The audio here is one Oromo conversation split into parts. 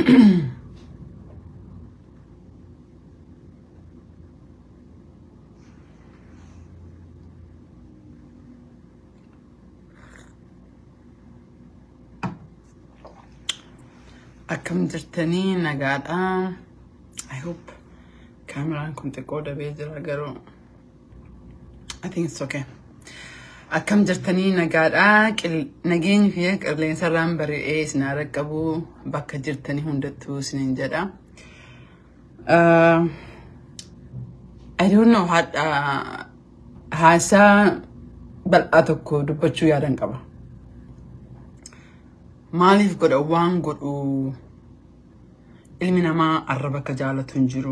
Akkam jirtanii nagaadhaa. I hope kaameraan kun xiqqoo dabee jira garuu I think it's okay. Akkam jirtanii nagaadhaa. Qil- Nageenyi fi qilleensarraan bari'ee isin haa qabu bakka jirtanii hundattuu isiniin jedha. Uh, I don't know haadha haasaa bal'aa tokko dubbachuu yaadan qaba. Maaliif godha waan godhu ilmi namaa arraba akka jaalatu hin jiru.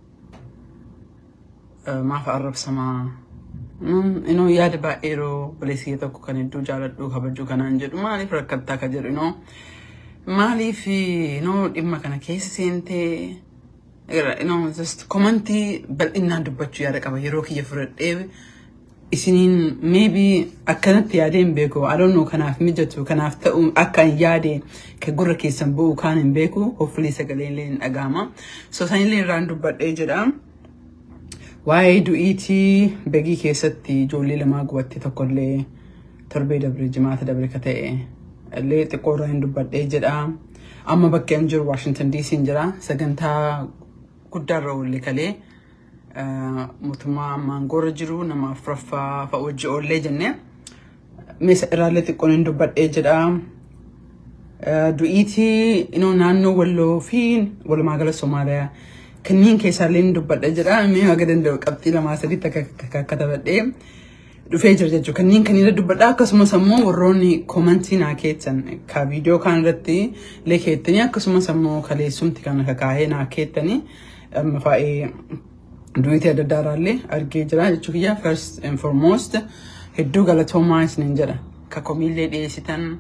Eh, Maaf arrabsamaa. Mm, Inoo yaada baay'ee yeroo baleessiyya tokko kan hedduu jaaladhu kabajuu kanaan jedhu maaliif rakkattaa ka jedhu inoo maaliif inoo dhimma kana keessa seentee inoo just komantii bal'inaan dubbachuu yaada qaba yeroo kiyya fudhadhee isiniin maybe akkanatti yaadee hin beeku I don't know kanaaf mijatu kanaaf ta'u akka hin yaade ka gurra keessan bu'u kaan hin beeku hopefully sagalee illee hin dhagahama so sanillee irraan dubbadhee jedha waa'ee du'iitii begii keessatti ijoollee lamaa gubatte tokkollee torbee dabre jimaata dabre ka ta'e illee xiqqoo irraa hin dubbadhee jedha amma bakka hin jiru Washington DC hin jira sagantaa guddaarra oolle kalee eh, mootummaa maangoorra jiru nama afuraffaa fa'a wajji oollee jenne meesa irraallee xiqqoon hin dubbadhee jedha Eh, du'iitii inoo naannoo walloo fi walumaa gala somaaliyaa kanneen keessaallee hin dubbadha jedha mee haga danda'u qabxii lamaa sadiitti akka akka- akka taphadhee dhufee jira jechuudha kanneen kan irra dubbadha akkasumas ammoo warroonni koomantii naa keettan ka viidiyoo kan irratti illee keettanii akkasumas ammoo kaleessumti kan kakaahee naa keettanii amma faa'ee du'iitii adda addaaraallee argee jira jechuu kiyya first and foremost hedduu galatoomaa isiniin jedha ka komiillee dhiyeessitan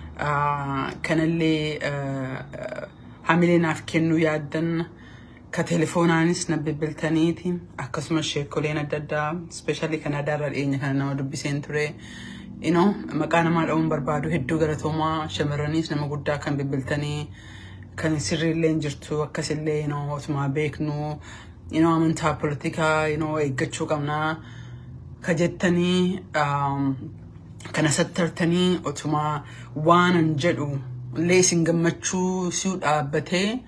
Ah, kanallee ah, ah, hamilee naaf kennuu yaaddan ka telefoonaanis na bilbiltaniiti akkasumas sheekoleen adda addaa ispeeshaalii kan adaarra dhiyeenya kana nama dubbiseen ture you know, maqaa namaa dha'uun barbaadu hedduu galatoomaa shamarraniis nama guddaa kan bilbiltanii kan sirriillee hin jirtu akkasillee you know, otumaa beeknu you know, amantaa politikaa you know, eeggachuu qabnaa ka jettanii um, kana sattartanii otuma waanan jedhu illee isin gammachuu siu dhaabbatee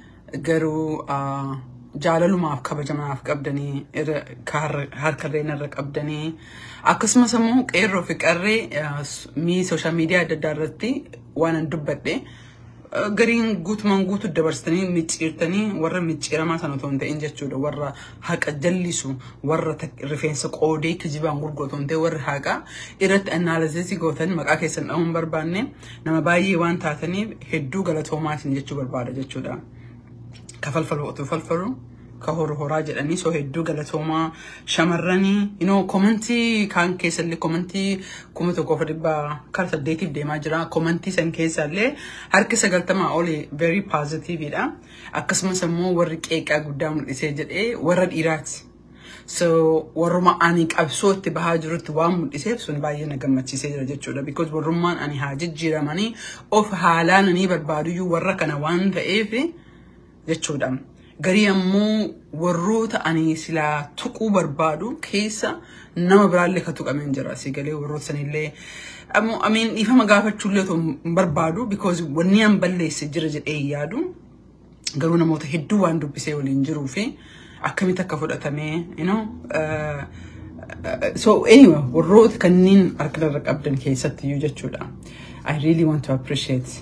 garuu uh, jaalalumaaf kabajamaaf qabdanii irra ka har- harkarreen irra qabdanii akkasumas immoo qeerroo fi qarree uh, s- mii sooshaal miidiyaa adda addaa irratti waanan dubbadhe uh, gariin guutumaan guutu dabarsitanii micciirtanii warra micciiramaa sana otoo hin ta'in jechuudha warra haqa jallisu warra tak- rifeensa qoodee kijibaan gurguratu hin ta'in warri haqa irratti anaalizisii gootan maqaa keessan dha'uun barbaanne nama baay'ee waan taataniif hedduu galatoomaa isin jechuu barbaada jechuudha. ka falfalu otuu falfalu ka horu horaa jedhanii soo hedduu galatoomaa shamarranii you know komantii kaan keessallee komantii kuma tokkoof dhibbaa kara saddeetiif deemaa jira komantii san keessallee harki sagaltamaa oli very positiveidha akkasumas immoo warri qeeqaa guddaa mul'isee jedhee warra dhiiraati. So warruma ani qabsoo itti bahaa jirutti waan mul'iseef sun baay'ee na gammachiisee jira jechuudha. Because warrummaan ani haa jijjiiramanii of haalaan ani barbaaduyyuu warra kana waan ta'eef jechuudha. Garii ammoo warroota ani silaa tuquu barbaadu keessa nama biraallee ka tuqameen jira. Si galee warroota sanillee ammoo amiin dhiifama gaafachuullee otoo hin barbaadu because wanni an balleesse jira jedhee hin yaadu. garuu namoota hedduu waan dubbisee waliin jiruu fi akkamitti akka fudhatamee you know, uh, uh, so anyway warroota kanneen harka irra qabdan keessatti iyyuu jechuudha I really want to appreciate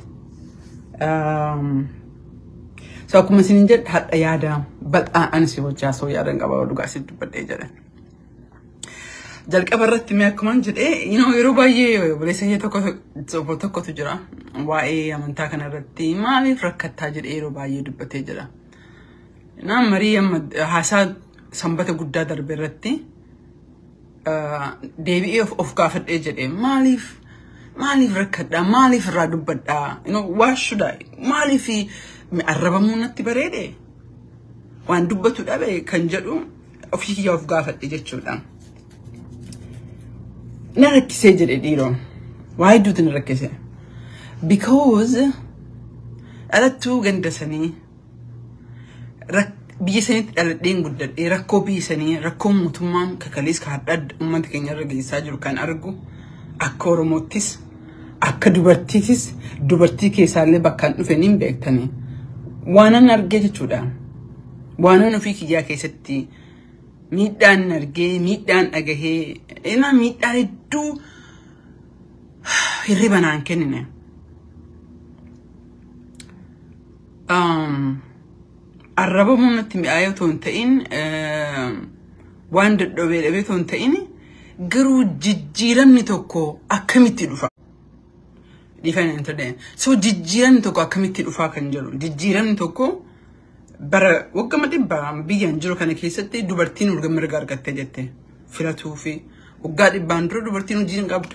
um, so akkuma isin jedhe hadha yaada bal'aa ani si hojjaa soo yaadan qaba dhugaa si dubbadhee jedhan jalqaba irratti mee akkuma jedhee you know, yeroo baay'ee obboleessa kee tokko tokko tokkotu jira waa'ee amantaa kana irratti maaliif rakkattaa jedhee yeroo baay'ee dubbatee jira. Naan marii amma haasaa sanbata guddaa darbe irratti uh, deebi'ee of, of gaafadhee jedhee maaliif maaliif rakkadhaa maaliif irraa dubbadhaa you know, waa shudhaa maaliif arrabamuu natti bareede waan dubbatu dhabe kan jedhu ofii kiyyaa of gaafadhe jechuudha. na rakkisee jedhe dhiiroon waa hedduutu na rakkise because dhalattuu ganda sanii biyya sanitti dhaladheen guddadhee rakkoo biyya sanii rakkoo mootummaan kakalees ka hadhaa uummata keenya irra geessaa jiru kan argu akka Oromoottis akka dubartiitis dubartii keessaallee bakkaan dhufe niin beektanii waanan argee jechuudha. Waanan ofii kiyyaa keessatti miidhaan argee miidhaan dhagahee ina miidhaan hedduu hirriba naan kennine. Arraba humnatti mi'aayee otoo hin ta'in waan dadhabee dhabee otoo hin ta'in garuu jijjiiramni tokko akkamitti dhufa. Dhiifanii hin ta'e. So jijjiiramni tokko akkamitti dhufaa kan jedhu jijjiiramni tokko bara waggama dhibbaa biyyaan jiru kana keessatti dubartiin urga mirga argattee jette filatuu fi waggaa dhibbaan dura dubartiin hojii hin qabdu.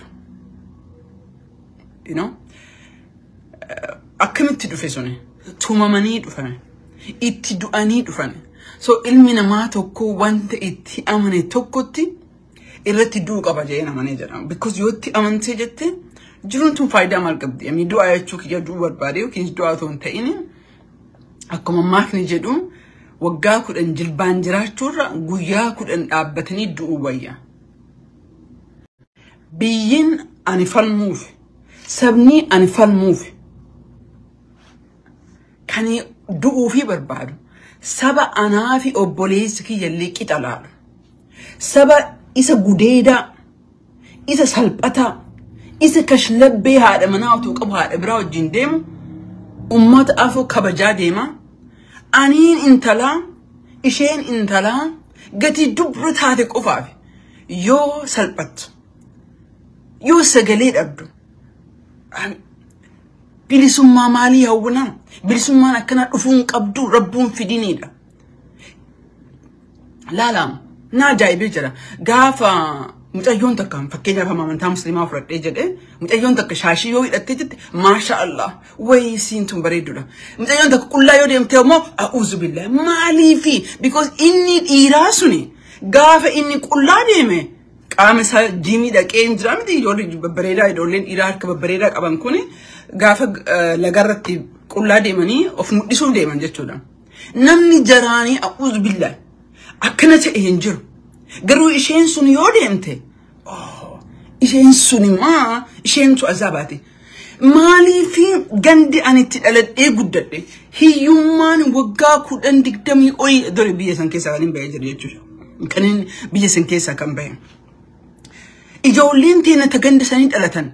You know? Akkamitti dhufe suni? Tumamanii dhufame. Itti du'anii dhufame. So ilmi namaa tokko wanta itti amane tokkotti irratti du'u qaba jedhee amanee jedhama. Because yoo itti amantee jette jiruun tun faayidaa maal qabdi? Ami du'aa jechuu kiyya du'u barbaade yookiin du'aa otoo hin ta'in akkuma maakni jedhu waggaa kudhan jilbaan jiraachuurra guyyaa kudhan dhaabbatanii du'uu wayya. Biyyiin ani falmuuf sabni ani falmuuf kan du'uu fi barbaadu saba anaa fi obboleessi kiyyallee qixa laalu saba isa gudeedaa isa salphataa isa kashlabbee haadha manaa otoo qabu haadha biraa wajjin deemu ummata afoo kabajaa deema aniin intalaa isheen intalaa gatii dubra taate qofaaf yoo salphattu yoo sagalee dhabdu bilisummaa maalii hawwinaa bilisummaan akkana dhufuun qabdu rabbuun fidiniidha. Laalaam na ajaa'ibee jira gaafa mucayyoon takka fakkeenyaaf amantaa musliimaa fudhadhee jedhee mucayyoon takka shaashii yoo hidhattee jette maasha Allah wayii siin tun bareedduudha. Mucayyoon takka qullaa yoo deemtee immoo a'uuzu billahi maaliifi because inni dhiiraa suni gaafa inni qullaa deeme qaama isaa jiimii dhaqee hin jira miti ijoollee babbareedaa ijoolleen dhiiraa harka babbareedaa qaban kuni gaafa lagarratti qullaa deemanii of mul'isuuf deeman jechuudha. Namni jaraanii a'uuzu billahi akkana ta'e hin jiru. Garuu isheen sun yoo deemte isheen sun maa isheentu azaabaati. Maaliifi gandi ani itti dhaladhee guddadhe hiyyummaan waggaa kudhan digdamii olii dore biyya san keessaa kan hin bahee jiru jechuudha. Kan biyya san keessaa kan bahe. Ijoolleen teenya ta ganda sanii dhalatan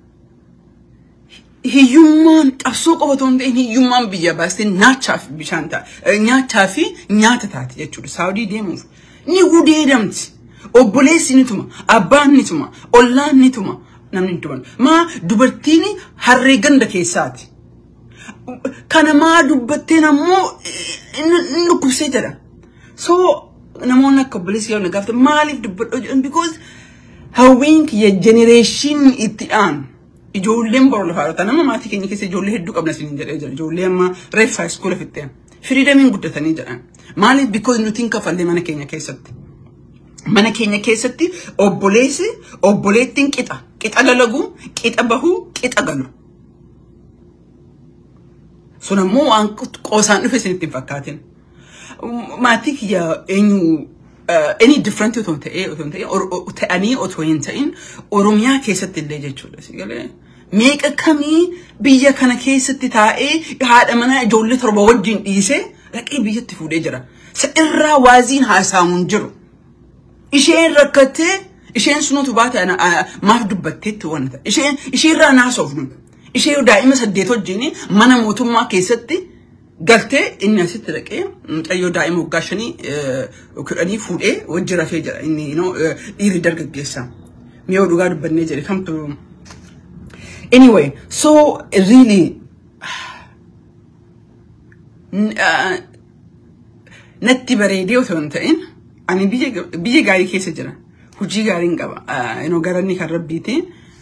hiyyummaan qabsoo qofa otoo hin ta'in hiyyummaan biyya baastee nyaachaaf bishaan ta'a nyaachaa fi nyaata taate jechuudha. Saawudii deemuuf ni gudeedamti. Obboleessi ni tuma, abbaan ni tuma, ollaan ni tuma, namni ni tuma. Maa dubartiin harree ganda keessaati. Kana maa dubbatteen ammoo inni dhukkubsee jedha. So namoonni akka obboleessi yoo na gaafatan maaliif dubbadhoo jedhan because hawwiin kiyya jenereeshinii itti aanu. ijoolleen boru lafaa dhota nama maatii keenya keessa ijoollee hedduu qabna isin jedhee jira ijoollee amma reeffa iskoola fixeen firiidamiin guddatanii jedhan maaliif bikoos nuti hin kafallee mana keenya keessatti mana keenya keessatti obboleessi obboleettiin qixa qixa dalagu qixa bahu qixa galu sun ammoo waan qoosaan dhufe isinitti hin fakkaatin maatii kiyya eenyu any different otoo ta'ee otoo ta'ee ta'anii otoo hin ta'in oromiyaa keessatti illee jechuudha si galee meeqa kamii biyya kana keessatti taa'ee haadha manaa ijoollee torba wajjin dhiisee dhaqee biyyatti fuudhee jira sa irraa waaziin haasaamuun jiru isheen rakkattee isheen sunutu baate maaf dubbatteetti wanta isheen isheerraa naasofnu ishee daa'ima saddeet wajjin mana mootummaa keessatti galtee inni asitti dhaqee mucayyoo daa'ima waggaa shanii kudhanii fuudhee wajji rafee jira inni dhiirri dargaggeessa mi'oo dhugaa dubbannee jedhe kamtu anyway so really natti bareedee otoo hin ta'in ani biyya gaarii keessa jira hojii gaariin qaba garanni kan rabbiiti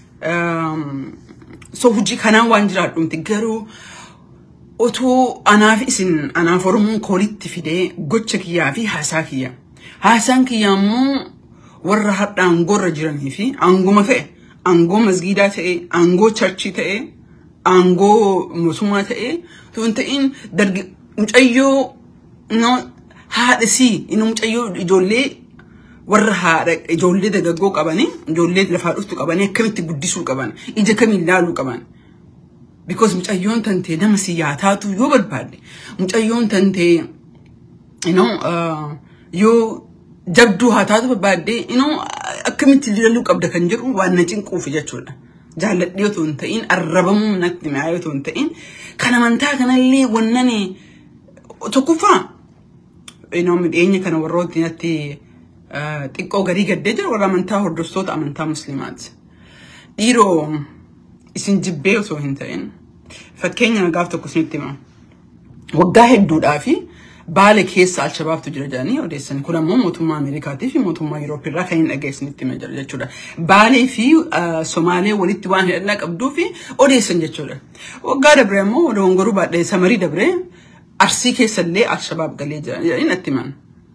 so hojii kanaan waan jiraadhumti garuu otoo anaaf isin anaaf oromoon koolitti fidee gocha kiyyaa fi haasaa kiyya. Haasaan kiyya ammoo warra har'a aangoorra jiranii fi aangoma ta'e, aangoo masgiidaa ta'e, aangoo charchii ta'e aangoo mootummaa ta'ee utuu hin ta'in dargi mucayyoo no haadhisii inni mucayyoo ijoollee warra haadha ijoollee dagaggoo qabanii ijoollee lafaa dhuftu qabanii akkamitti guddisuu qaban ija kamiin ilaaluu qaban. Because mucayyoon tantee nama siyaataatu yoo barbaadde mucayyoon tantee you know, uh, yoo jabduu haa taatu barbaadde you know, akkamitti ilaaluu qabda kan jedhu waan na cinquuf jechuudha. Jaalladhee otoo hin ta'in arrabamuu natti mi'aayee otoo hin ta'in kan amantaa kanallee wannani tokkoffaa you know, midheenya kana warrooti natti uh, xiqqoo garii gaddee jira warra amantaa hordoftoota amantaa musliimaati. Dhiiroo isin jibbee osoo hin ta'in fakkeenya nagaaf tokko isinitti hima. Waggaa hedduudhaa fi baale keessa alshabaabtu jira jedhanii odeessan. Kun ammoo mootummaa Ameerikaatii fi mootummaa Yurooppii irraa kan hin dhageessinitti hima jira jechuudha. Baalee fi Somaalee walitti waan hidhannaa qabduu fi odeessan jechuudha. Waggaa dabre ammoo dogongoruu baadhee samarii dabre arsii keessallee alshabaab galee jira jedhanii natti himan.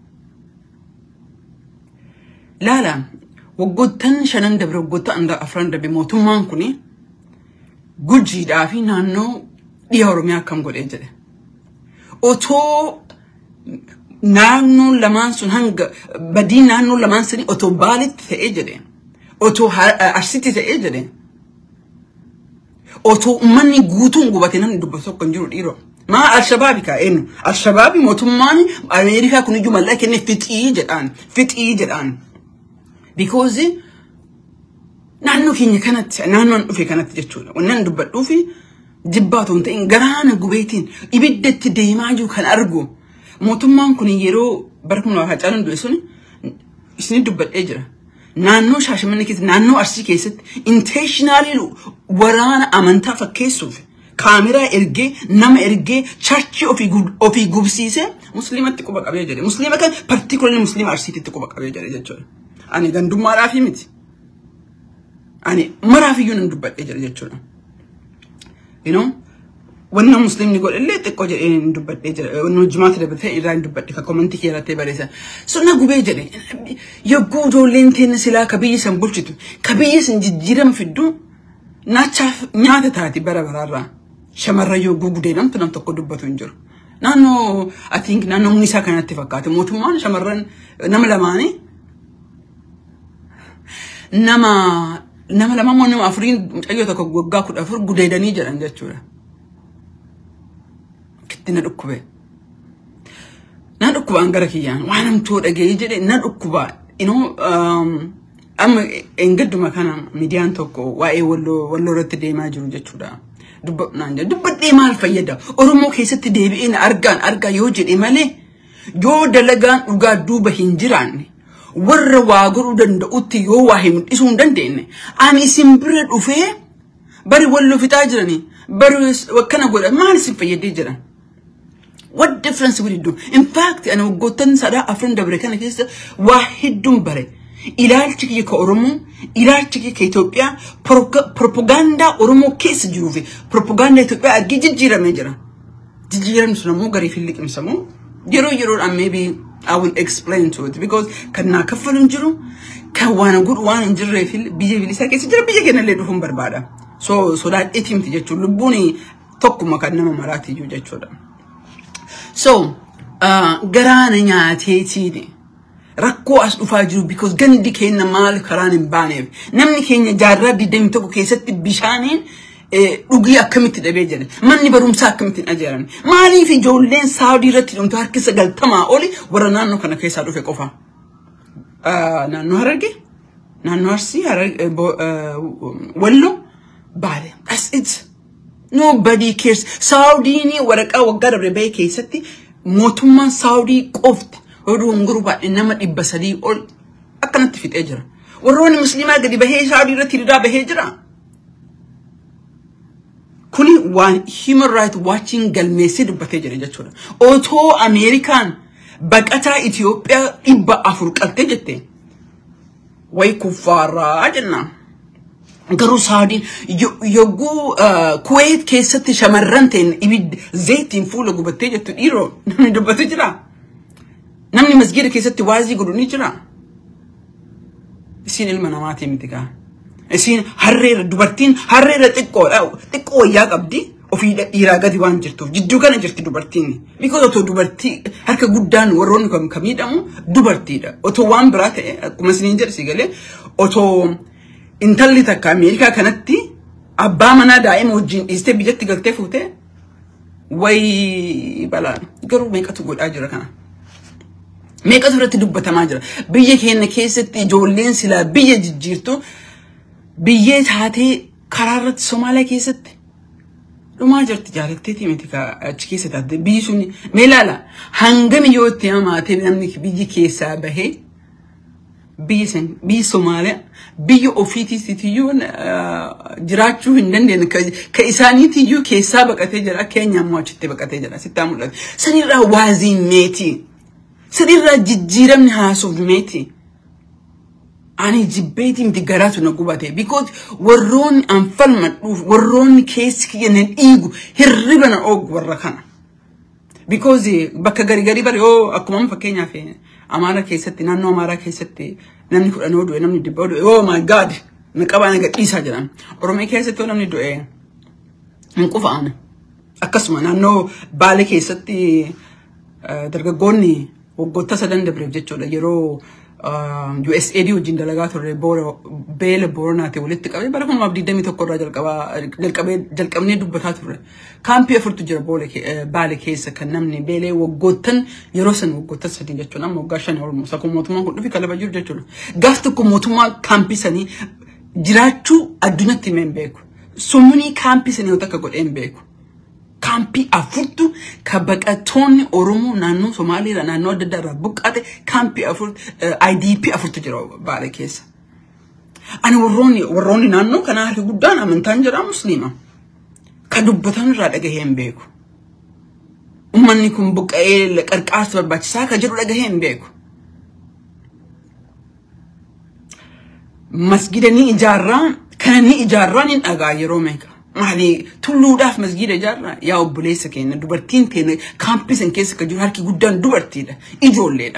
Laala waggoottan shanan dabre waggoottan afran dabre mootummaan kuni gujiidhaa fi naannoo dhiha Oromiyaa akkam godhee jedhe. Otoo naannoon lamaan sun hanga badii naannoon lamaan sanii otoo baaletti ta'ee jedhe. Otoo arsitti ta'ee jedhe. Otoo uummanni guutuun gubate namni dubbatu tokko hin jiru dhiiroo. Maa Alshabaabi kaa eenyu? Alshabaabi mootummaan Ameerikaa kun iyyuu mallaqa kennee fixii jedhaan. Fixii jedhaan. Because naannoo keenya kanatti naannoon dhufe kanatti jechuudha. Wannan dubbadhuu fi jibbaa otoo hin ta'in garaana gubeetiin ibiddatti deemaa jiru kan argu. Mootummaan kun yeroo bara kuma lama hacaaluun du'e sun isin dubbadhee jira. Naannoo Shaashamannee keessatti naannoo Arsii keessatti intentionally waraana amantaa fakkeessuuf kaameraa ergee nama ergee charchii ofii gubsiisee musliimatti quba qabee jedhe. Musliima kan particularly musliima Arsiititti quba qabee jedhe jechuudha. Ani gandummaadhaaf miti. ani maraaf iyyuu nan dubbadhee jira jechuudha. You know, wanna muslimni godhellee xiqqoo jedhee hin dubbadhee jira. Wanna jimaata dabalatee irraa hin dubbadhe kan komantii kee irratti barreessan. So na gubee jedhe yogguu ijoolleen teenya silaa ka biyyi san bulchitu ka biyyi san jijjiirama fiddu naachaaf nyaata taati bara baraarraa. Shamarra yogguu gudeedamtu nam tokko dubbatu hin jiru. Naannoo I think naannoo Munisaa kanatti fakkaate mootummaan shamarran nama lamaanii nama nama lama moo nama afuriin mucayyoo tokko waggaa kudha afur gudeedanii jedhan jechuudha. Kitti na dhukkube. Na dhukkubaan gara kiyyaan waan hamtuu dhagee jedhe na dhukkubaa. Inoo amma engadduma kana miidiyaan tokko waa'ee walloo walloo irratti deemaa jiru jechuudha. Dubbadhaan jedha. Dubbadhee maal fayyada? Oromoo keessatti deebi'ee na argaan argaa yoo jedhe malee yoo dalagaan dhugaa duuba hin jiraanne warra waa godhuu danda'utti yoo waa mul'isuu hin dandeenye ani isin bira dhufee bari walloo fixaa jiranii bari akkana godha maal isin fayyadee jiran. What difference would it do? In fact, ani waggoottan sadaa afran dabre kana keessa waa hedduun bare. Ilaalchi kiyya ka Oromoo, ilaalchi kiyya ka Itoophiyaa, propagaandaa Oromoo keessa jiruu fi propagaandaa Itoophiyaa argee jijjiiramee jira. Jijjiiramni sun ammoo garii fi liqimsamoo yeroo yeroodhaan maybe I will explain to it because kan naa kaffalu hin jiru kan waan godhu waan hin jirree fi biyya bilisaa keessa jira biyya keenya illee dhufuun barbaada. So sodaadheetii miti jechuun lubbuun tokkuma kan nama maraati iyyuu jechuudha. So garaana nyaateetiin rakkoo as dhufaa jiru because gandi keenya maal karaan hin baaneef namni keenya jaarraa digdamii tokko keessatti bishaaniin dhugii akkamitti dhabee jira manni barumsaa akkamitti hin ajjeeran maaliif ijoolleen saawudii irratti dhumtu harki sagaltamaa oli warra naannoo kana keessaa dhufe qofa naannoo hararge naannoo arsii walloo baale that's it nobody cares saawudiin waraqaa waggaa dabre bahee keessatti mootummaan saawudii qofti oduu hunguru baay'ee nama dhibba sadii ol akkanatti fixee jira warroonni musliimaa gadi bahee saawudii irratti hiriiraa bahee jira. kuni waan human right watching galmeessee dubbatee jira jechuudha. Otoo Ameerikaan baqataa Itoophiyaa dhibba afur qaltee jette way kuffaaraa jenna. Garuu Saawudiin yogguu Kuweet keessatti shamarran ta'in ibidda zayitiin fuula gubattee jettu dhiiroo namni dubbatu jira. Namni masgiida keessatti waazii godhu ni jira. Isiin ilma namaatii miti kaa. Isiin harreera dubartiin harreera xiqqoodha. Xiqqoo wayyaa qabdi. Ofii dhiiraa gadi waan jirtuuf jidduu kana jirti dubartiin. Because otoo dubartii harka guddaan warroonni kan kan miidhamu dubartiidha. Otoo waan biraa ta'e akkuma isiniin jedhe si galee otoo intalli takka Ameerikaa kanatti abbaa manaa daa'ima wajjin dhiistee biyyatti galtee fuutee wayi balaan garuu meeqatu godhaa jira kana. Meeqatu irratti dubbatamaa jira. Biyya keenya keessatti ijoolleen silaa biyya jijjiirtu biyyee taatee karaa irratti Somaaliyaa keessatti dhumaa jirti jaalatteetii miti achi keessa taate biyyi sun mee ilaala hangami yoo itti hamaatee namni biyyi keessaa bahee biyyi san biyyi Somaaliyaa biyya ofiitiitiyyuu jiraachuu hin dandeenye ka isaaniitiyyuu keessaa baqatee jira keenya ammoo achitti baqatee jira sittaa mul'ata sanirraa waaziin meetii sanirraa jijjiiramni haasuuf meetii. ani jibbeetii miti garaatu na gubate because warroonni an falmadhuuf warroonni keessi kiyya na dhiigu hirriba na oogu warra kana. Because bakka gari gari bari yoo akkuma fakkeenyaaf Amaara keessatti naannoo Amaaraa keessatti namni kudhan yoo du'e namni dhibba yoo du'e oh my god na qabaa na gadhiisaa jedhan. Oromiyaa keessatti yoo namni du'e hin qufa'an. Akkasuma naannoo Baale keessatti dargaggoonni waggoota sadan dabreef jechuudha yeroo USAID wajjin dalagaa turre beela booranaati walitti qabee bara kunumaaf digdamii tokko irraa jalqabee jalqabnee dubbataa turre. Kaampii afurtu jira baale keessa kan namni beelee waggoottan yeroo san waggoottan sadii jechuudha amma waggaa shan olmus akkuma mootummaan kun dhufi kalaba jiru jechuudha. Gaaf tokko mootummaa kaampii sanii jiraachuu addunyatti himee hin beeku. Summunii kaampii sanii yoo takka godhee hin beeku. kaampii afurtu ka baqattoonni Oromoo naannoo Somaaliirraa naannoo adda addaa irraa buqqaate kaampii afur IDP afurtu jira baale keessa. Ani warroonni warroonni naannoo kanaa harki guddaan amantaan jira musliima. Ka dubbatan irraa dhagahee hin beeku. Uummanni kun buqqa'ee qarqaarsa barbaachisaa ka jedhu dhagahee hin beeku. Masgida ni ijaarraa kana ni ijaarraa ni dhagaa yeroo meeqa. maali tulluudhaaf masgiida ijaarraa yaa obboleessa keenya dubartiin teenya kaampii san keessa kan jiru harki guddaan dubartiidha ijoolleedha.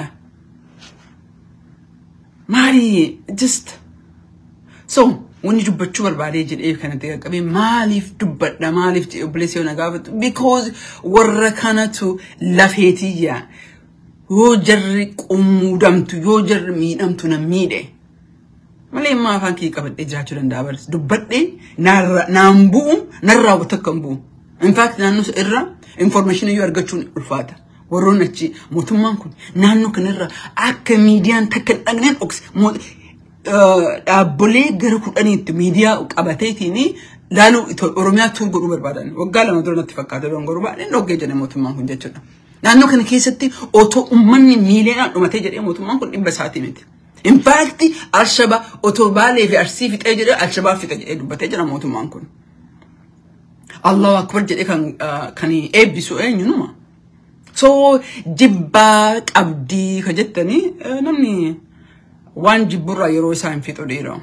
Maali just so wanni dubbachuu barbaadee jedhee kanatti qaqqabee maaliif dubbadha maaliif jedhee obboleessa yoo na gaafatu because warra kanatu lafeetiyya yoo jarri qummuudamtu yoo jarri miidhamtu na miidhe. malee immoo afaan kee qabadhee jiraachuu danda'a baris dubbadhee naan bu'u narraa takka hin bu'u. Infaakti naannoo irra information iyyuu argachuun ulfaata. Warroonni achi mootummaan kun naannoo kanarra akka miidiyaan takka hin dhagneen dhokse dhaabbolee gara kudhaniitti miidiyaa qabateetiin laaluu Oromiyaa tuur godhuu barbaadan. Waggaa lama dura natti fakkaata dongoruu baay'een dhoggee jedhe mootummaan kun jechuudha. Naannoo kana keessatti otoo uummanni miiliyoonaan dhumatee jedhee mootummaan kun dhibba isaatii miti. In fact, Alshabaa otoo baalee fi arsii fixee jedhe Alshabaa fixe jedhee dubbatee jira mootummaan kun. Allahu akbar jedhee kan kan eebbisu eenyunuma. So jibbaa qabdii ka jettanii namni waan jibburraa yeroo isaan fixu dhiira.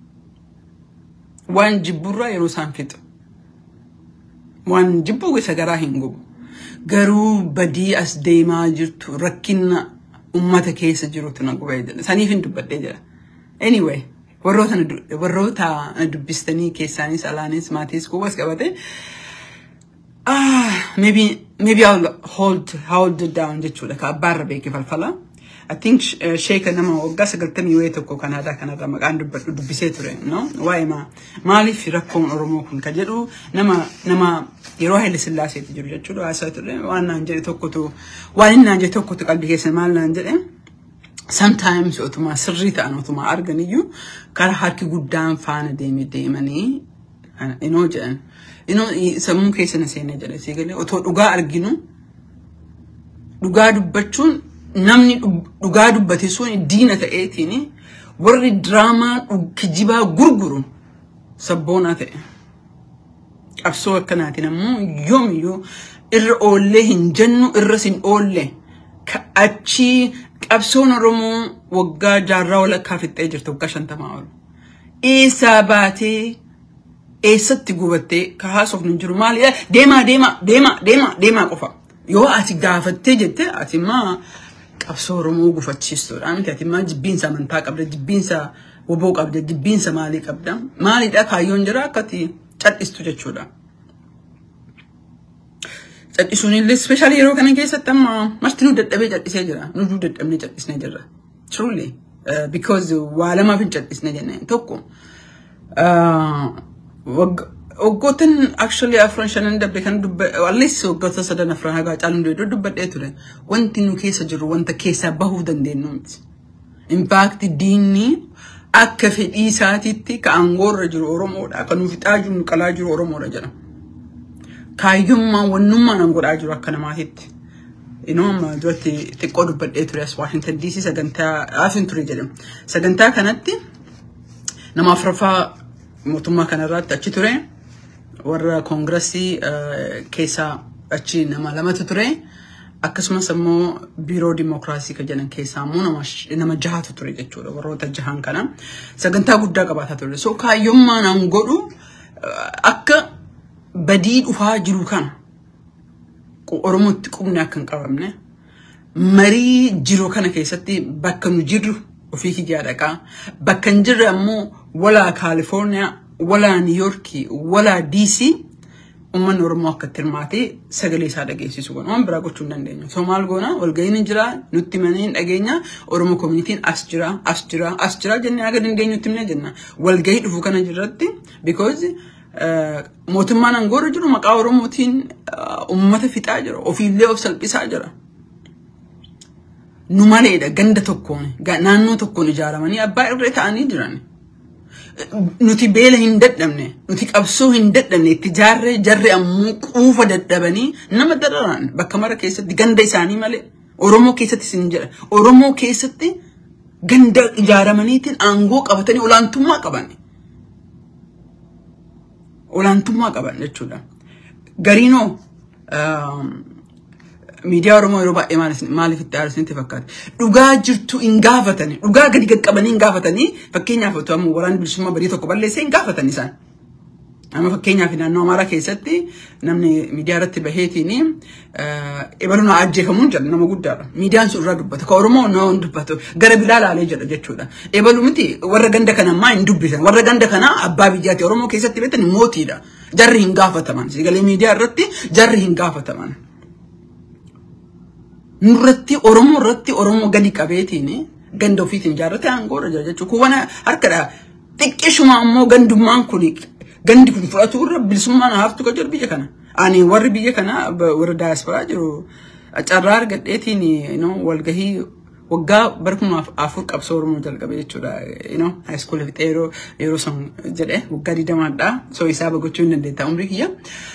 Waan jibburraa yeroo isaan fixu. Waan jibbuu isa garaa hin gubu. Garuu badii as deemaa jirtu rakkina ummata keessa jirutu na gubee jedha. Saniif hin dubbadhee jira. Anyway, warroota warroota dubbistanii keessaanis alaanis maatiis kubbas qabate. Ah, maybe maybe I'll hold hold it down jechuudha. Ka abbaarra beeke falfala. I think sheeka nama waggaa sagaltamii wayii tokko kan aadaa kanarra maqaan dubbadhu dubbisee ture. No? Waa'ee maa maaliif rakkoon Oromoo kun ka jedhu nama nama yeroo Haile Sillaaseetti jiru jechuudha. Haasaa ture waan naan jedhe tokkotu waan inni naan jedhe tokkotu qalbii keessa maal naan jedhe. Sometimes otuma sirrii ta'an otuma argan iyyuu karaa harki guddaan faana deemee deemanii inoo jedhan. Inoo sammuu keessa na seenee jedhe si galee otoo dhugaa arginu dhugaa dubbachuun namni dhugaa dubbate sun diina ta'eetiin warri diraamaa kijibaa gurguru sabboonaa ta'e. Qabsoo akkanaatiin ammoo yoomiyyuu irra oollee hin jennu irras hin oolle achii qabsoon Oromoo waggaa jaarraa walakkaa fixxee jirtu waggaa shantamaa ol. Eessaa baatee eessatti gubattee ka haasofnu hin jiru maali deemaa deemaa deemaa deemaa deemaa qofa. Yoo ati gaafattee jette ati immoo qabsoo Oromoo gufachiistuudha miti ati immoo jibbiinsa amantaa qabda jibbiinsa woboo qabda jibbiinsa maalii qabda maalidha kaayyoon jira akkati cadhistu jechuudha. Cadhisuun illee ispeeshaalii yeroo kana keessatti amma marti nu dadhabee cadhisee jira nu dadhabnee cadhisnee jirra. Truly because waa lamaaf hin cadhisne jenneen tokko waggoottan actually afran shanan dabbe kan dubbe allis waggoota sadan afran hagaa caaluun deedoo dubbadhee ture wanti nu keessa jiru wanta keessaa bahuu dandeenyu miti. Impaakti diinni akka fedhii isaatiitti ka aangoorra jiru Oromoodha kan nuuf fixaa jiru qalaa jiru Oromoodha jedha. Kaayyummaan wannummaan an godhaa jiru akka namaatitti. Inoo amma duratti xiqqoo dubbadhee ture as Washington DC sagantaa haafin ture jedhama. Sagantaa kanatti nama afuraffaa mootummaa kanarratti achi ture. warra koongirasii keessaa achi nama lamatu ture. Akkasumas immoo biiroo dimookiraasii kan jedhan keessaa immoo nama jahatu ture jechuudha warroota jahan kana. Sagantaa guddaa qabaataa ture. So kaayyummaan an godhu akka badii dhufaa jiru kana Oromootti qubni akka hin qabamne marii jiru kana keessatti bakka nu jirru ofii kiyyaa dhaqaa bakka hin jirre ammoo walaa Kaalifoorniyaa walaa Niiyorkii walaa Diisii uummanni Oromoo akka itti hirmaatee sagalee isaa dhageessisu goona. Waan biraa gochuu hin dandeenyu. So maal goona walga'iin ni jira nutti manee hin dhageenya Oromoo koominitiin as jira as jira as jira jennee haga dandeenyutti himnee jenna. Walga'ii dhufu kana jirratti because mootummaan aangoorra jiru maqaa Oromootiin uummata fixaa jira ofiillee of salphisaa jira. Nu maleedha ganda tokkoon naannoo tokkoon ijaaramanii abbaa irree ta'anii jiran. nuti beela hin dadhabne nuti qabsoo hin dadhabne itti jaarree jarre ammoo quufa dadhabanii nama dararan bakka mara keessatti ganda isaanii malee Oromoo keessatti sin jedha Oromoo keessatti ganda ijaaramaniitiin aangoo qabatanii olaantummaa qaban olaantummaa qaban jechuudha gariinoo miidiyaa Oromoo yeroo baay'ee maaliif itti aarsinetti fakkaata. Dhugaa jirtu hin gaafatani. Dhugaa gadi qaqqabanii hin gaafatanii fakkeenyaaf otoo amma waraana bilisummaa badii tokko balleessee hin gaafatan isaan. Amma fakkeenyaaf naannoo Amaaraa keessatti namni miidiyaa irratti baheetiin ebaluun ajjeefamuun jedha nama guddaadha. Miidiyaan sun irraa dubbata. Ka Oromoo nama hin dubbatu. Gara bilaa laalee jedha jechuudha. Ebaluu miti warra ganda kana ammaa hin dubbisan. Warra ganda kanaa abbaa biyyaati. Oromoo keessatti beektan mootiidha. Jarri hin gaafataman. Sagalee miidiyaa irratti jarri hin gaafataman. nurratti Oromoo irratti Oromoo gadi qabeetiin ganda ofiitiin ijaarrate aangoorra jira jechuudha. Kun waan harkadha. Xiqqeeshuma ammoo gandummaan kun gandi kun fudhatu irra bilisummaan haftu kan jiru biyya kana. Ani warri biyya kana warra daayasporaa jiru carraa argadheetiin walgahii waggaa bara kuma afur qabsoo Oromoo jalqabe jechuudha. Haayiskoolii fixee yeroo yeroo san jedhe waggaa digdamaadha. So isaa gochuu hin dandeetta umrii kiyya.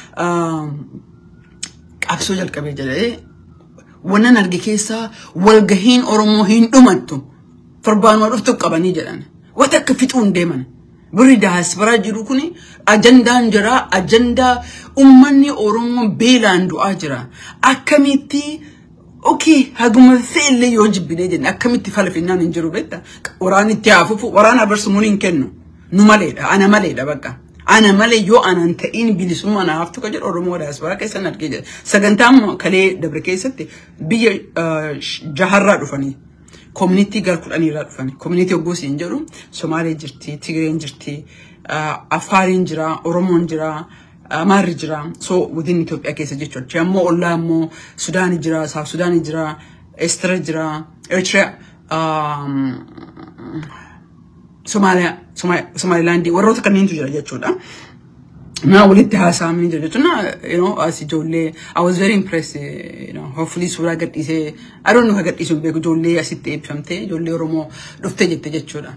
Qabsoo jalqabee jedhee wannan arge keessaa walgahiin Oromoo hin dhumattu torbaanuma dhuftu qabanii jedhan. Wata akka fixuun deeman. Birri daasbaraa jiru kun ajandaan jira ajandaa uummanni Oromoo beelaan du'aa jira. Akkamitti okey haguma fe'illee yoo jibbinee jenne akkamitti falfinnaan hin jiru beekta. Waraana itti haafufu waraana abarsumuun hin kennu. Nu maleedha ana maleedha bakka. ana malee yoo anan ta'in bilisummaa na haftu ka jedhu Oromoo daasporaa keessan argee jira. Sagantaan kalee dabre keessatti biyya jaharraa dhufanii koominitii gara kudhaniirraa dhufanii koominitii hoggoo siin jedhu Somaalee jirti, Tigireen jirti, Afaariin jira, Oromoon jira, Amaarri jira. So within Itoophiyaa keessa jechuudha. Ammoo ollaa ammoo Sudaanii jira, Saaf Sudaanii jira, Eritrea jira, Eritrea Somaaliyaa, Somaalilaandii warroota kanneentu jira jechuudha. Naa walitti haasa'amanii jira jechuudha. You know, as ijoollee, I was very impressed. You know, hopefully suuraa gadhiisee, I don't know ka gadhiisuun beeku ijoollee asitti eebbifamtee, ijoollee Oromoo dhuftee jette jechuudha.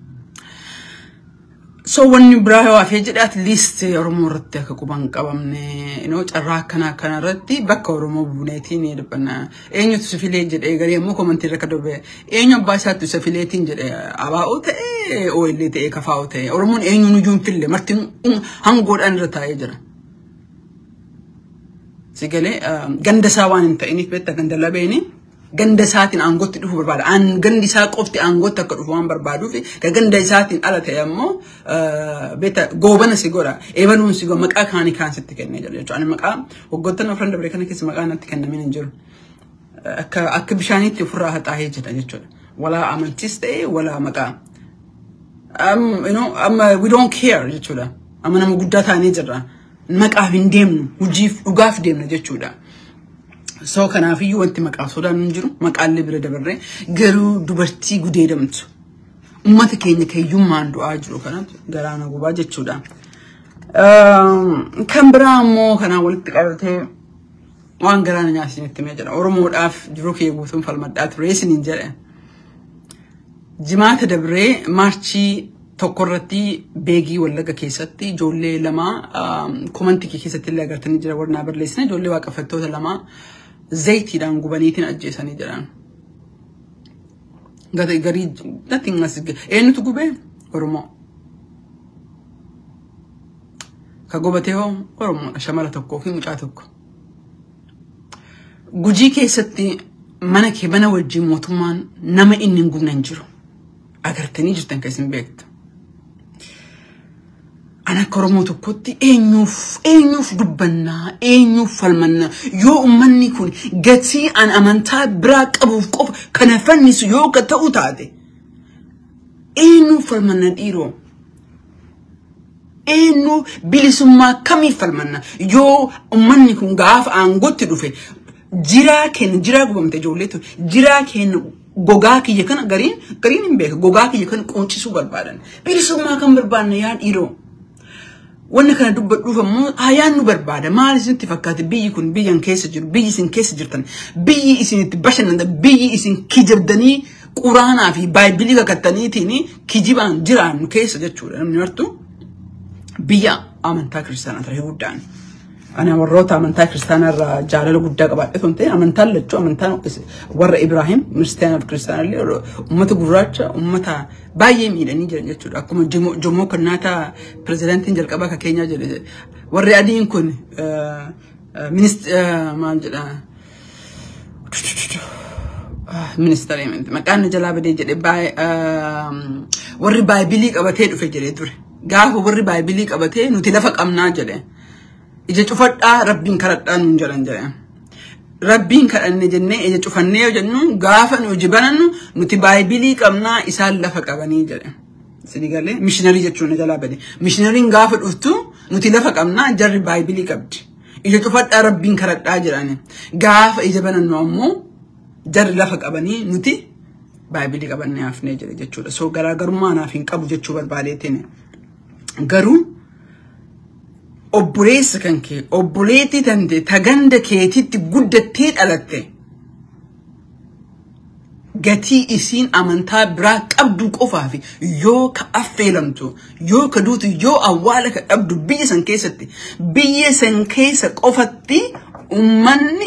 So wanni biraa yoo hafee jedhe at least Oromoo irratti akka quban qabamne you know, carraa akkana akkana irratti bakka Oromoo buuneetiin dhibbanna. Eenyutu si filee jedhee garii ammoo komantii irra kadobee eenyu abbaa isaatti si fileetiin jedhee abaa'oo ta'ee ooyillee ta'ee kafaa'oo ta'ee Oromoon eenyuun iyyuu hin fille marti hangoodhaan irra taa'ee jira. Si galee ganda isaa waan hin ta'iniif beektaa ganda labeeni. ganda isaatiin aangootti dhufu barbaada. Aan gandi isaa qofti aangootti akka dhufu waan barbaaduuf ka ganda isaatiin ala ta'e ammoo beeta goobana si godha. Eebaluun si godha maqaa kaanii kaan sitti kennee jira jechuudha. Ani maqaa waggoottan afran dabre kana keessa maqaa natti kennamee hin jiru. Akka akka bishaaniitti ofirraa haxaahee jira jechuudha. Walaa amantiis ta'e walaa maqaa. um, you know, amma we don't care jechuudha. Amma nama guddaa taanee jirra. Maqaaf hin deemnu, hojiif dhugaaf deemna jechuudha. So kanaafiyyuu wanti maqaa sodaan hin jiru, maqaallee bira dabarree garuu dubartii gudeedamtu. Uummata keenya keeyyummaan du'aa jiru kanatu garaana gubaa jechuudha. Um, Kan biraa immoo kanaan walitti qabatee waan garaana nyaasinitti mee jedha. Oromoodhaaf jiruu kee guutuun falmadhaa ture isiniin jedhe. Jimaata dabree maarchii tokko irratti beegii wallaga keessatti ijoollee lama komantii kee keessatti illee agartanii jira warnaa barreessina ijoollee waaqeffattoota lama zayitiidhaan gubaniitiin ajjeesanii jiran. Gata garii nothing as eenyutu gubee Oromoo. Ka gubatee hoo Oromoodha shamara tokkoo fi mucaa tokko. Gujii keessatti mana kee mana wajjin mootummaan nama inni hin gubne hin jiru. Agartanii jirtan kan isin beektu. Ani akka Oromoo tokkotti eenyuuf eenyuuf dubbannaa eenyuuf falmannaa yoo uummanni kun gatii an amantaa biraa qabuuf qofa kana fannisu yoo ka ta'u taate eenyuuf falmanna dhiiroo eenyu bilisummaa kamiif falmanna yoo uummanni kun gaafa aangootti dhufe jiraa keenya jiraa gubamte ijoolleetu jiraa keenya gogaa kiyya kana gariin gariin hin beeka gogaa kiyya kana quuncisuu barbaadan bilisummaa kan barbaanna yaa dhiiroo. Wanni kana dubbadhuuf ammoo hayaan nu barbaada. Maal isinitti fakkaate biyyi kun biyyan keessa jiru, biyyi isin keessa jirtan, biyyi isinitti bashannantan, biyyi isin kijibdanii quraanaa fi baayibilii kakattaniitiin kijibaan jiraannu keessa jechuudha. Namni martu biyya amantaa kiristaanaa ta'e guddaan. Ani warroota amantaa kiristaanaa irraa jaalala guddaa qabaadhe osoo hin ta'in amantaan lachuu amantaan warra Ibraahim kiristaanaa fi kiristaanaa illee uummata gurraacha uummata baay'ee miidhanii jiran jechuudha. Akkuma Jomoo Kenyaattaa pirezidaantiin jalqabaa kan keenyaa jedhe warri adiin kun maal jedha ministeera maqaan jalaa badee jedhe warri baayibilii qabatee dhufe jedhee ture. Gaafa warri baayibilii qabatee nuti lafa qabnaa jedhe. ija cufadhaa rabbiin kadhadhaa nuun jedhan jedhe. Rabbiin kadhanne jennee ija cufannee yoo jennu gaafa nu hojii banannu nuti baayibilii qabnaa isaan lafa qabanii jedhe. Sini galee mishinarii jechuun jalaa bade. Mishinariin gaafa dhuftu nuti lafa qabnaa jarri baayibilii qabdi. Ija cufadhaa rabbiin kadhadhaa jedhani. Gaafa ija banannu ammoo jarri lafa qabanii nuti baayibilii qabannee hafnee jedhe jechuudha. So garaagarummaa naaf hin qabu jechuu barbaadeetiin. Garuu obboleessa kan kee obboleettii tante taganda keetitti guddattee dhalatte gatii isiin amantaa biraa qabdu qofaaf yoo ka affeelamtu yoo ka duutu yoo awwaala ka dhabdu biyya san keessatti biyya san keessa qofatti ummanni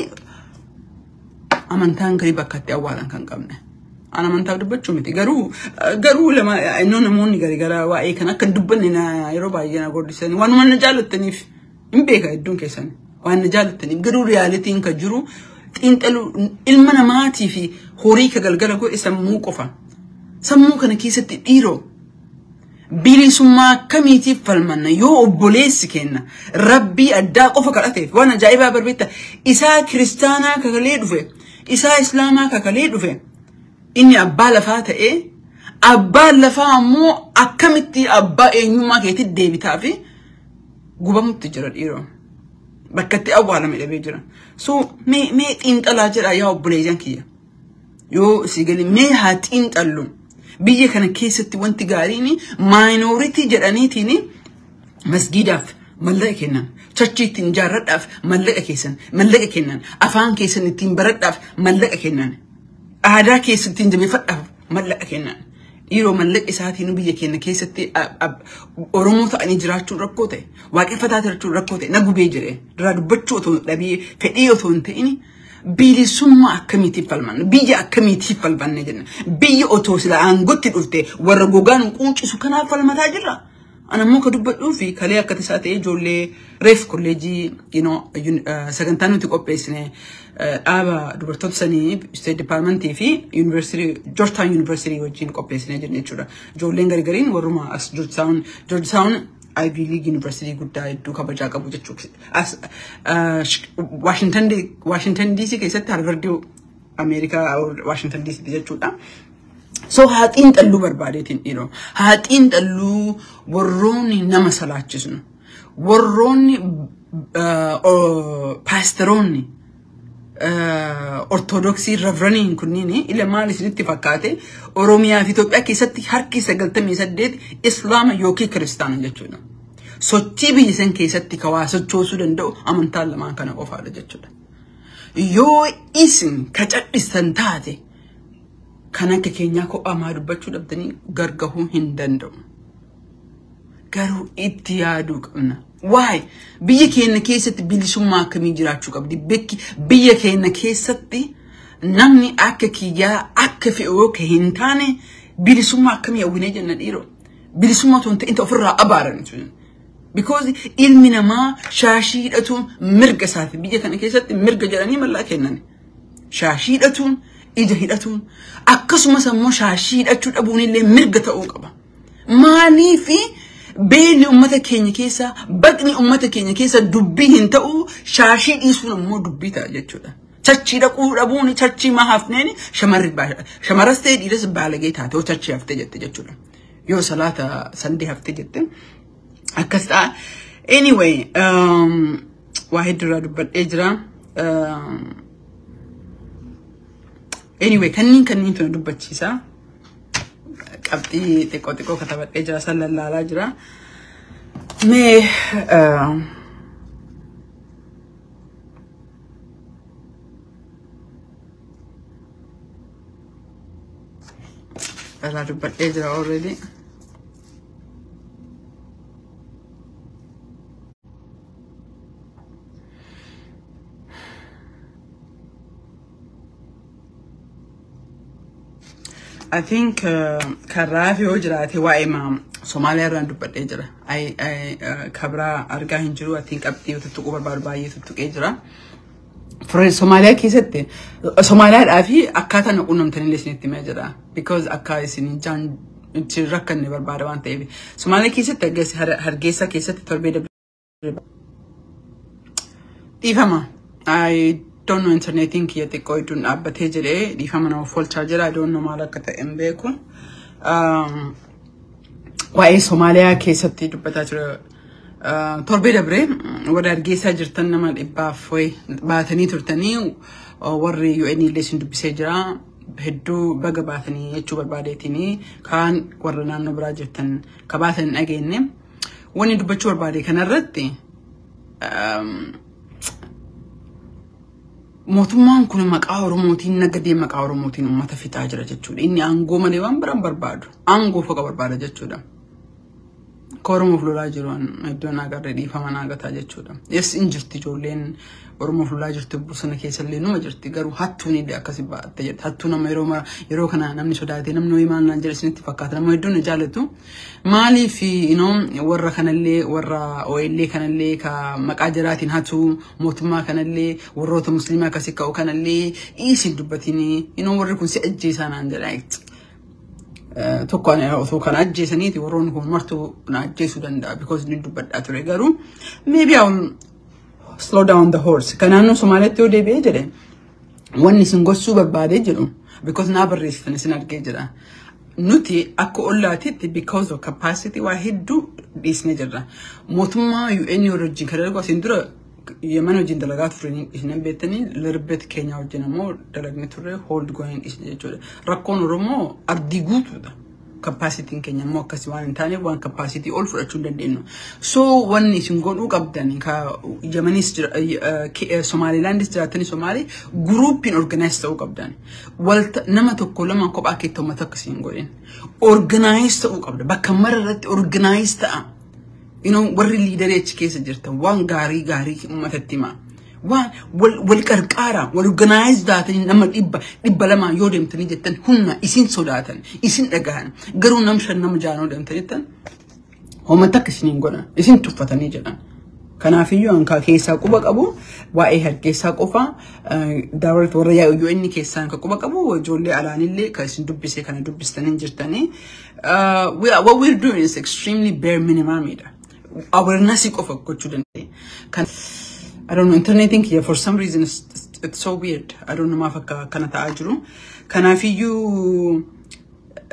amantaan garii bakka itti awwaalan kan qabne. An amantaaf dubbachuu miti garuu garuu lama innoo namoonni garii gara waa'ee kan akka dubbanne yeroo baay'ee na gordisanii waanuma na jaallattaniif hin beeka hedduun keessan waan na jaallattaniif garuu riyaalitiin kan jiru xiinxaluu ilma namaatii fi horii ka galgala godhe sammuu qofa sammuu kana keessatti dhiiroo bilisummaa akkamiitiif falmanna yoo obboleessi kenna rabbii addaa qofa kadhateef waan ajaa'ibaa barbeetta isaa kiristaanaa kakalee dhufe isaa islaamaa kakalee dhufe. inni abbaa lafaa ta'ee abbaan lafaa ammoo akkamitti abbaa eenyummaa keetti deebitaa fi gubamutti jira dhiiroo. Bakka itti awwaalame dhabee jira. So mee mee xiinxalaa jedha yaa obboleeyyan kiyya. Yoo si gali mee haa xiinxallu. Biyya kana keessatti wanti gaariin maayinooritii jedhaniitiin masgiidaaf mallaqa kennan. Chachii ittiin ijaarradhaaf mallaqa keessan mallaqa kennan. Afaan keessan ittiin baradhaaf mallaqa kennan. aadaa keessattiin jabeeffadhaaf mallaqa kennan. Dhiiroo mallaqa isaatiin biyya keenya keessatti Oromoo ta'anii jiraachuun rakkoo ta'e, waaqeffataa jiraachuun rakkoo ta'e, na gubee jedhee duraa dubbachuu otoo dhabee fedhii otoo hin ta'in bilisummaa akkamiitiif falmanna, biyya akkamiitiif falmanna jenna. Biyya otoo sila aangotti dhufte warra gogaan quuncisu kanaaf falmataa jirra. Anammoo ka dubbadhuu fi kalee akka tasaa ta'e ijoollee reef kolleejii sagantaa nuti qopheessine dhaaba dubartoota sanii State Departmentii fi Georgetown University wajjin qopheessine jirra jechuudha. Ijoolleen garigariin warruma as Georgetown Georgetown Ivy League University guddaa hedduu kabajaa qabu jechuudha. As Washington DC keessatti Harvard Ameerikaa Washington DC jechuudha. So haa xiinxalluu barbaadeetiin dhiiroo. Haa xiinxalluu warroonni nama salaachisnu. Warroonni paasteroonni ortodoksii reveraniin kunniin ila maal isinitti fakkaate Oromiyaa fi Itoophiyaa keessatti harki sagaltamii saddeet Islaama yookiin Kiristaana jechuudha. Sochii biyya san keessatti kawaa sochoosuu danda'u amantaan lamaan kana qofaadha jechuudha. Yoo isin ka cadhistan taate kan akka keenyaa kophaa dubbachuu dhabdanii gargahuu hin danda'u. Garuu itti yaaduu qabna. Waa'ee biyya keenya keessatti bilisummaa akkamii jiraachuu qabdi? Bikki biyya keenya keessatti namni akka kiyyaa akka fe'oo ka hin taane bilisummaa akkamii hawwinee jenna dhiiroo? Bilisummaa osoo hin ta'in ofirraa abaaran. Because ilmi namaa shaashii hidhatuun mirga isaati. Biyya kana keessatti mirga jedhanii mallaa kennan. Shaashii hidhatuun ija hidhatuun akkasumas ammoo shaashii hidhachuu dhabuun illee mirga ta'uu qaba. Maaliifi beelli uummata keenya keessa baqni uummata keenya keessa dubbii hin ta'u shaashii dhiisuun ammoo dubbii ta'a jechuudha. Chachii dhaquu dhabuun chachii maa hafneen shamarri shamaras ta'e dhiiras baalagee taate yoo chachii haftee jette jechuudha. Yoo salaata sandee haftee jette akkas ta'a. Anyway, um, waa hedduurraa dubbadhee jira. Um, anyway kanniin kanniin tuna dubbachiisa qabxii xiqqoo xiqqoo katabadhee jira san lallaalaa jira mee irraa dubbadhee jira already I think karaa fi yoo jiraate waa'ee maa Somaaliyaa irraan dubbadhee jira. Kabraa argaa hin jiru. I think qabxii tuttuquu barbaadu baay'ee tuttuqee jira. Somaaliyaa keessatti Somaaliyaadhaa fi akkaataa naquu namtanillee isinitti himee jira. Because akka isin jaan itti rakkanne barbaada waan ta'eef. Somaaliyaa keessatti hargeysa keessatti torbee dabalata. Dhiifama. I don't know internetiin kiyya xiqqoo iddoon dhaabbatee jedhee dhiifama nama folchaa jira. I don't know maal akka ta'e hin beeku. Waa'ee Somaaliyaa keessatti dubbataa jira. Torbee dabree warra argeessaa jirtan nama dhibbaaf baatanii turtanii warri UN illee isin dubbisee jira. Hedduu baga baatanii jechuu barbaadeetiin kaan warra naannoo biraa jirtan ka baatan hin dhageenye. Wanni dubbachuu barbaade kanarratti mootummaan kun maqaa Oromootiin nagadee maqaa Oromootiin uummata fixaa jira jechuudha. Inni aangoo malee waan biraan barbaadu. Aangoo foqa barbaada jechuudha. Akka Oromoof lolaa jiru iddoon agarree dhiifama naagataa jechuudha. Yes in jirti ijoolleen Oromoof lolaa jirti bosona keessallee numa jirti garuu hattuun illee akkasi ba'atte jirti. Hattuu nama yeroo mara yeroo kana namni sodaatee namni ho'i maal naan jedhe isinitti fakkaata nama hedduun jaallatu. Maaliif warra kanallee warra OLlee kanallee ka maqaa jiraatiin hatuu mootummaa kanallee warroota musliimaa akkasii ka'u kanallee isin dubbatiin warri kun si ajjeesaa naan jedha. Tokko osoo kana ajjeesaniiti warroonni kun martuu na ajjeesuu danda'a because ni dubbadhaa ture garuu maybe I'll slow down the horse. Kan naannoo Somaaliyaatti yoo deebi'ee jedhe wanni isin gochuu barbaadee jedhu because naa barreessitan isin argee jira. Nuti akka ollaatitti because of capacity waa hedduu dhiisnee jirra. Mootummaa UN wajjin kan darbu asiin dura Yemen wajjin dalagaa turre isin beektanii larbet keenya wajjin ammoo dalagne turre hold going dhiisne jechuudha. Rakkoon Oromoo ardii guutuudha. Kappaasitiin keenya immoo akkasii waan hin taaneef waan kappaasitii ol fudhachuu hin dandeenyu. So wanni isin godhuu qabdan ka Yemanis Somaalilaandis jiraatanii Somaalii guruupiin organize ta'uu qabdan. Walta nama tokko lama kophaa keetti uummata akkasii hin godhin. Organize ta'uu qabda. Bakka mara irratti organize ta'a. You know, warri liidarii achi keessa jirtan waan gaarii gaarii uummatatti himaa. waan wal qarqaara wal organize taatanii nama dhibba dhibba lamaa yoo deemtanii jettan humna isin sodaatan isin dhagahan garuu nam shan nama jaanoo deemtanii jettan hoomata akka isiniin godhan isin tuffatanii jedhan. Kanaafiyyuu hankaa keessaa quba qabu waa'ee hargeysaa qofa daawwatu warra yaa'u inni keessaan kan quba qabu ijoollee alaanillee kan isin dubbisee kana dubbistanii jirtanii. What we're doing is extremely bare minimumidha. Awarenessii qofa gochuu dandeenya. I don't know, internetiin kiyya for some reason it's, it's so weird. I don't know maaf akka kana ta'aa jiru. Kanaafiyyuu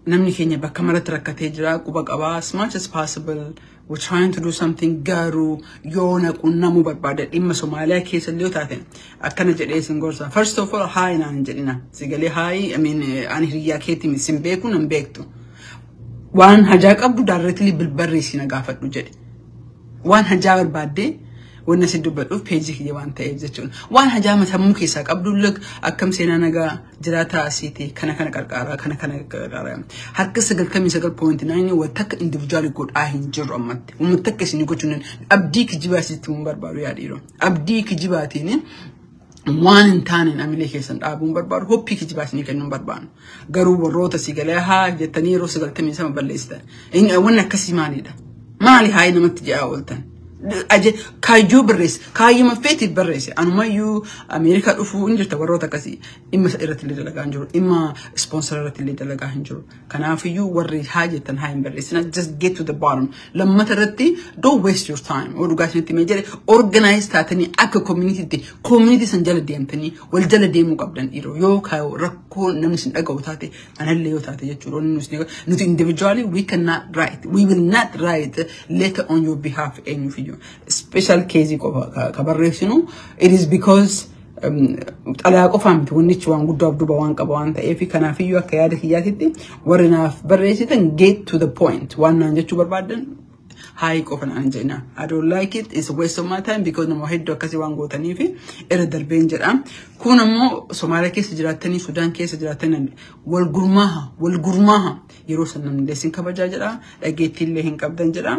namni keenya bakka maratti rakkatee jira quba qabaa as much as possible we're trying to do something garuu yoo naqunnamuu barbaada dhimma Somaaliyaa keessa illee yoo taate akkana jedhee isin gorsa first of all haayi naan hin jedhina sigalee haayi I mean ani hiriyyaa keetti sin beeku nan beektu waan hajaa qabdu daarreetilii bilbarreessi na gaafadhu jedhe waan hajaa barbaaddee wanna si dubbadhuuf peejii kiyya waan ta'eef jechuudha. Waan hajaa matammuu keessaa qabdu luk akkam seenaa nagaa jiraataa asiiti kana kana qarqaaraa kana kana qarqaaraa. Harka sagaltamii sagal poointi naayinii wal takka indivijuwaali godhaa hin jiru ammatti. Uummata takka isin gochuun abdii kijibaa sitti mun barbaadu yaadhiiroo. Abdii kijibaatiin waan hin taane amilee keessan dhaabuun barbaadu hoppii kijibaa isinii kennuun barbaadu. Garuu warroota si galee haa jettanii yeroo sagaltamii sama balleessitan. Wanni akkasii maalidha? Maali haayii namatti ja'a ooltan? kaayyoo barreesse kaayyuma feetiif barreesse anumayyuu ameerikaa dhufuu hin jirta warroota akkasii dhimma irratti illee dalagaa hin jiru dhimma ispoonsara irratti illee dalagaa hin jiru kanaafiyyuu warri haa jettan haa hin barreessina just get to the bottom lammata irratti don't waste your time oo dhugaa isinitti mee jedhe organize taatanii akka communitytti community san jala deemtanii wal jala deemuu qabdan dhiiroo yoo kaayoo rakkoo namni sin dhaga'u taate anallee yoo taate jechuudha nuti individually we cannot write we will not write later on your behalf eenyufiyyuu special case qofa ka barreessinu it is because xalayaa qofaa miti wannichi waan guddaa duuba waan qaba waan ta'eef kanaafiyyuu akka yaada kiyyaatitti warri naaf barreessitan get to the point waan naan jechuu barbaadan hayi qofa naan jenna I don't like it it's a waste of my time because nama hedduu akkasii waan gootanii fi irra darbeen jedha kun ammoo Somaaliyaa keessa jiraattanii Sudaan keessa jiraattanii wal gurmaaha wal gurmaaha yeroo san namni leessin kabajaa jedha dhageettiillee hin qabdan jedha.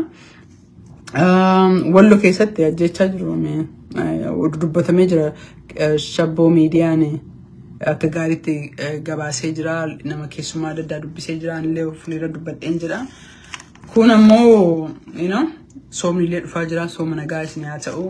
Wallo keessatti ajjechaa jiru dubbatamee jira shabboo miidiyaan akka gaariitti gabaasee jira nama keessumaa adda addaa dubbisee jira anillee fuulira dubbadheen jira. Kun ammoo soomni illee dhufaa jira sooma nagaa isin haa ta'u.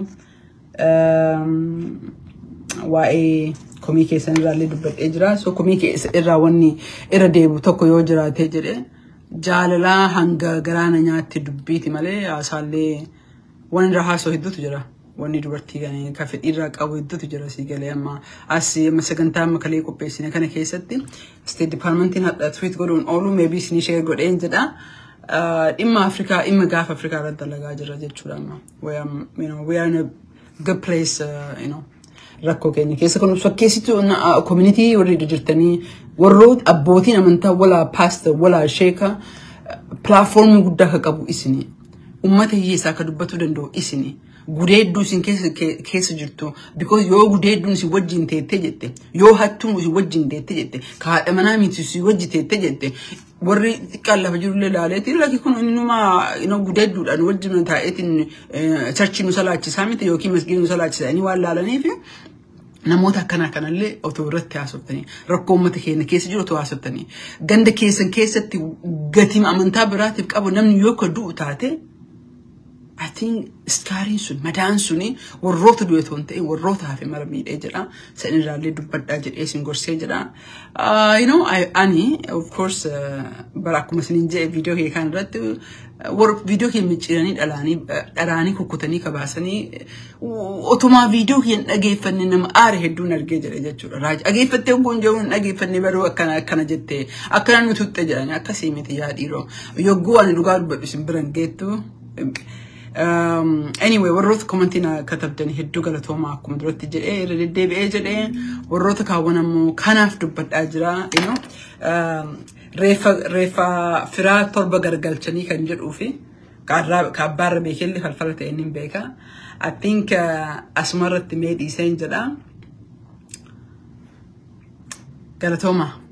Waa'ee komii keessan irraa illee dubbadhee jira. So komii irraa wanni irra deebu tokko yoo jiraatee jedhee. jaalalaa hanga garaana nyaatti dubbiiti malee haasaallee waan irra haasoo hedduutu jira. Wanni dubartii kan fedhiirraa qabu hedduutu jira sii galee amma as amma sagantaa amma kalee qopheessine kana keessatti State Departmentiin hadha tweet godhuun oolu meebii isinii share godheen jedha. Dhimma Afrikaa dhimma gaafa Afrikaa irratti dalagaa jira jechuudha amma. We are in a good place, uh, you know. rakkoo keenya keessa kan fakkeessitu community warri jirtanii warroota abbootiin amantaa walaa paastor walaa sheeka pilaatfoormii guddaa akka qabu isini ummata hiyyeessaa akka dubbatuu danda'u isini gudeedduu isin keessa jirtu because yoo gudeedduun isin wajjin teettee jette yoo hattuun isin wajjin teettee jette kaadha manaa miti isin wajji teettee jette warri xiqqaan lafa jirullee ilaaleeti lakki kun innuma gudeedduudhaan wajjin taa'eetiin charchii nu salaachisaa miti yookiin masgiin nu salaachisaa waan laalaniif namoota akkanaa kanallee otoo irratti haasoftanii rakkoo uummata keenya keessa jiru otoo haasoftanii ganda keessan keessatti gatiin amantaa biraatiif qabu namni yoo ka du'u taate I think iskaariin sun madaan suni warroota du'e otoo hin ta'in warroota hafe mara miidhee jedha san irraallee dubbadhaa jedhee isin gorsee jedha you know ani of course bara akkuma isiniin jedhe viidiyoo kee kan irratti viidiyoo kee micciiranii dhalaanii dharaanii kukkutanii kabaasanii otumaa viidiyoo kee dhageeffanne nama aare hedduun argee jedhe jechuudha. Raaji dhageeffattee kun jechuun dhageeffanne baruu akkana akkana jettee akkana nu tutte jedhanii akkasii miti yaa dhiiroo yogguu ani dhugaa dubbadhu isin biran geettu. anyway warroota komantiin katabdan hedduu galatoomaa akkuma duratti jedhee irra deddeebi'ee jedhee warroota kaawwan ammoo kanaaf dubbadhaa jira reeffa firaa torba gargalchanii kan jedhuu fi kaabbaarra beekelli falfala ta'e ni beeka I think asumarratti mee dhiiseen jedha galatoomaa